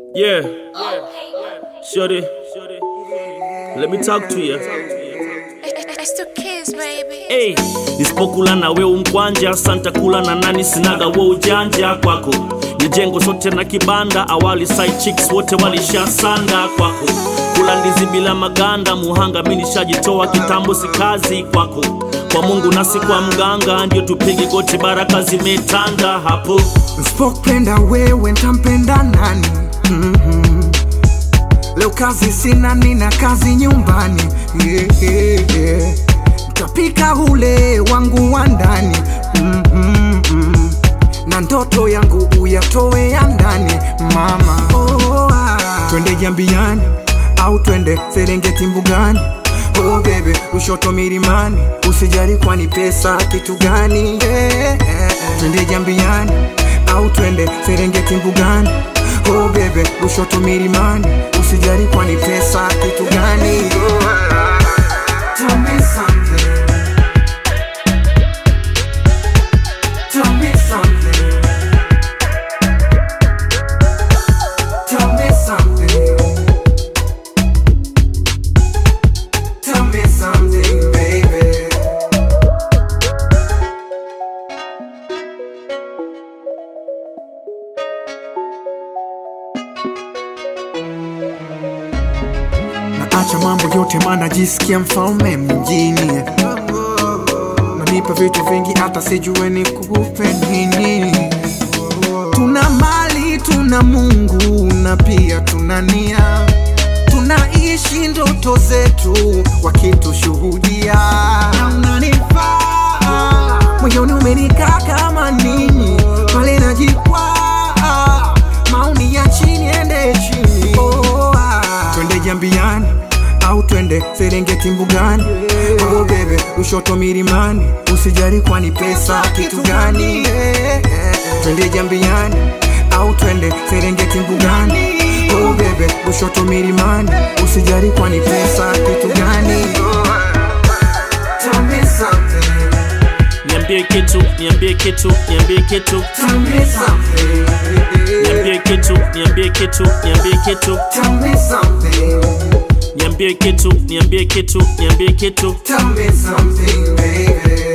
Yeah. Shorty. Let me talk to you. It's two kids, baby. Hey, nisipokula na we umkwanja santa kula na nani sinaga we ujanja kwako nijengo sote na kibanda awali side chicks wote walishasanda kwako kula ndizi bila maganda muhanga mi nishajitoa kitambo si kazi kwako kwa mungu nasi kwa mganga ndio tupige goti baraka zimetanda hapo Nsipopenda wewe ntampenda nani? mm-hmm. Leo kazi sina, nina kazi nyumbani yeah, yeah, yeah. Ntapika ule wangu wa ndani mm-hmm. na ndoto yangu uyatoe ya ndani mama. Oh, ah. Twende Jambiani au twende Serengeti mbugani Oh bebe, Lushoto milimani, usijali kwani pesa kitu gani? yeah, yeah, yeah. Twende Jambiani au twende Serengeti mbugani Oh bebe, Lushoto milimani, usijali kwani pesa kitu gani? Oh, ah. Tell me something. Tell me something. Tell me something. Tell me something, baby. Naacha mambo yote maana jisikia mfalme mjini Nanipa vitu vingi hata sijue ni kupe nini Tuna mali, tuna Mungu na pia tuna nia Tunaishi ndoto zetu wakitushuhudia Na unanifaa moyoni umenikaa kama nini pale najikwaa maoni ya chini ende chini oh, ah. twende jambiani au twende serengeti mbugani oh, bebe ushoto milimani usijari kwani pesa kitu gani twende jambiani au twende serengeti mbugani oh, bebe ushoto milimani usijari kwani pesa kitu gani Tell me something, niambie kitu niambie kitu niambie kitu tell me something, niambie kitu niambie kitu niambie kitu tell me something, niambie kitu niambie kitu niambie kitu tell me something, baby.